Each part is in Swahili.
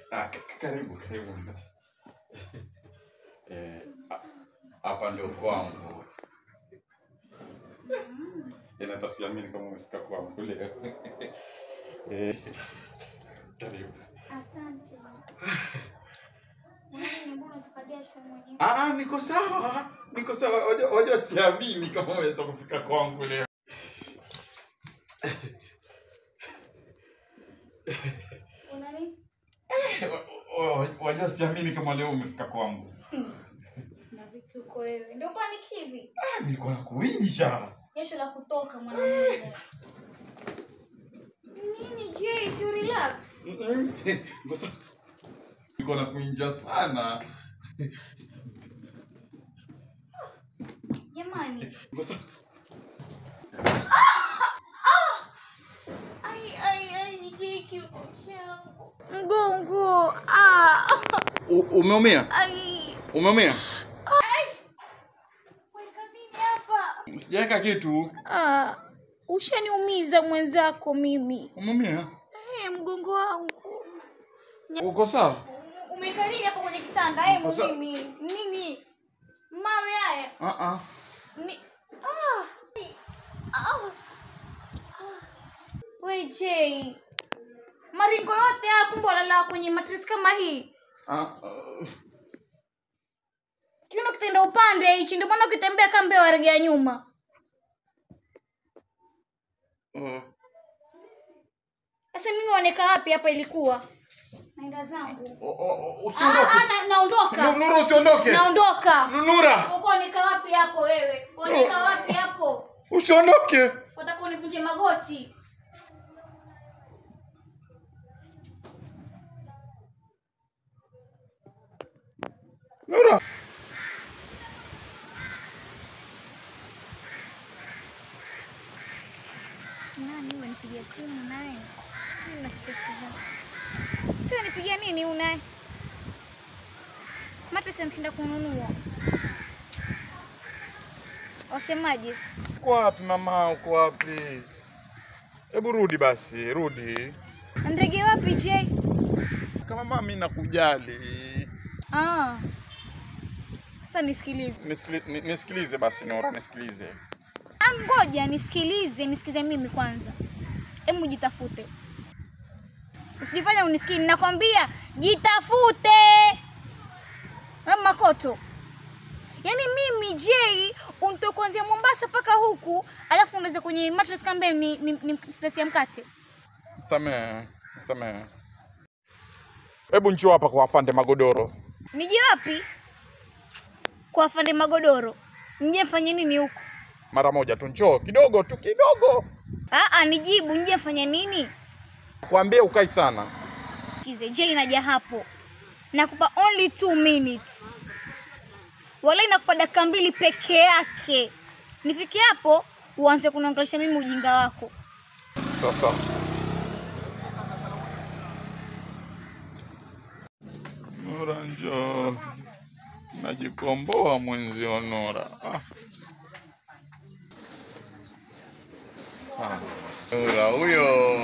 Ah, k- karibu karibu. Eh, a- hapa ndio kwangu. Ina hata siamini kama umefika kwangu leo. Eh, karibu. Asante. Mwanangu, mbona unatoka jasho mwenyewe? Ah, ah, niko sawa. Niko sawa. Wajua wajua siamini kama umeweza kufika kwangu leo. Una nini? Wa- wa- Wajua siamini kama leo umefika kwangu. Na vituko wewe. Ndio panic hivi. Ah, nilikuwa nakuinja. Jasho la kutoka mwanangu. Nini Jay, si relax. Mm-mm. Niko sawa. Nilikuwa nakuinja sana. Jamani. Niko sawa. Ai ai ai Jay kiuko changu. Mgongo. Ah. U- Umeumia? Ai. Umeumia? Weka nini hapa? Sijaweka kitu. Ah. Ushaniumiza mwenzako mimi. Umeumia? Eh, mgongo wangu. Uko sawa? Umeweka nini hapo kwenye kitanda? Eh, Sasa- mimi. Nini? Mawe haya. Ah ah. Ni ah. Ah. We Jay. Maringo yote haya kumbe walala kwenye matress kama hii. Ah, ah. Kiuno kitenda upande hichi ndio maana ukitembea kama mbeo waregea nyuma. Ah. Sasa mimi waoneka wapi hapa ilikuwa? Naenda zangu. O- o- o- Ah, Usiondoke. ah, na, naondoka. Nu- Nura usiondoke. Naondoka. Nura, Uko waoneka wapi hapo wewe? Waoneka wapi hapo? usiondoke. Wataka univunje magoti. Nura. Nani huyo nipigia simu naye? Mimi na stress zangu. Sasa nipigia nini huyu naye? Matress amshinda kununua. Wasemaje? Uko wapi mama? Uko wapi? Hebu rudi basi, rudi. Ndege wapi Jay? Kama mami nakujali. Ah. Sasa nisikilize. Nisikili, ni- nisikilize basi Nura, nisikilize. Ah, ngoja nisikilize, nisikize mimi kwanza. Hebu jitafute. Usijifanya unisikii, nakwambia jitafute. Wewe makoto. Yaani mimi Jay unto kuanzia Mombasa mpaka huku, alafu unaweza kwenye mattress kambe ni, ni, ni stress ya mkate. Samehe, samehe. Hebu njoo hapa kwa afande magodoro. Nije wapi? Kwa afande magodoro. Nije mfanye nini huku? Mara moja tu, njoo kidogo tu, kidogo. Ah ah, nijibu nije mfanye nini? Kwambie ukai sana. Kize Jay naja hapo. Nakupa only two minutes. Wala nakupa dakika mbili peke yake. Nifike hapo uanze kuniongelesha mimi ujinga wako. Sasa. Nura njoo. Najikomboa mwenzio Nura. Ah. Ah. Nura huyo.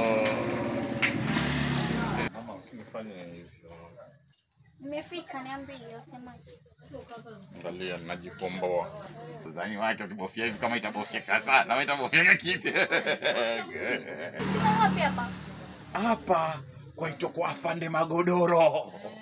Mama usinifanye hivyo. Nimefika niambie wasemaje. Angalia najikomboa. Uzani wake ukibofia hivi kama itabofyeka sana, kama itabofyeka kipi? Sina wapi hapa? Hapa kwaitwa kwa afande magodoro.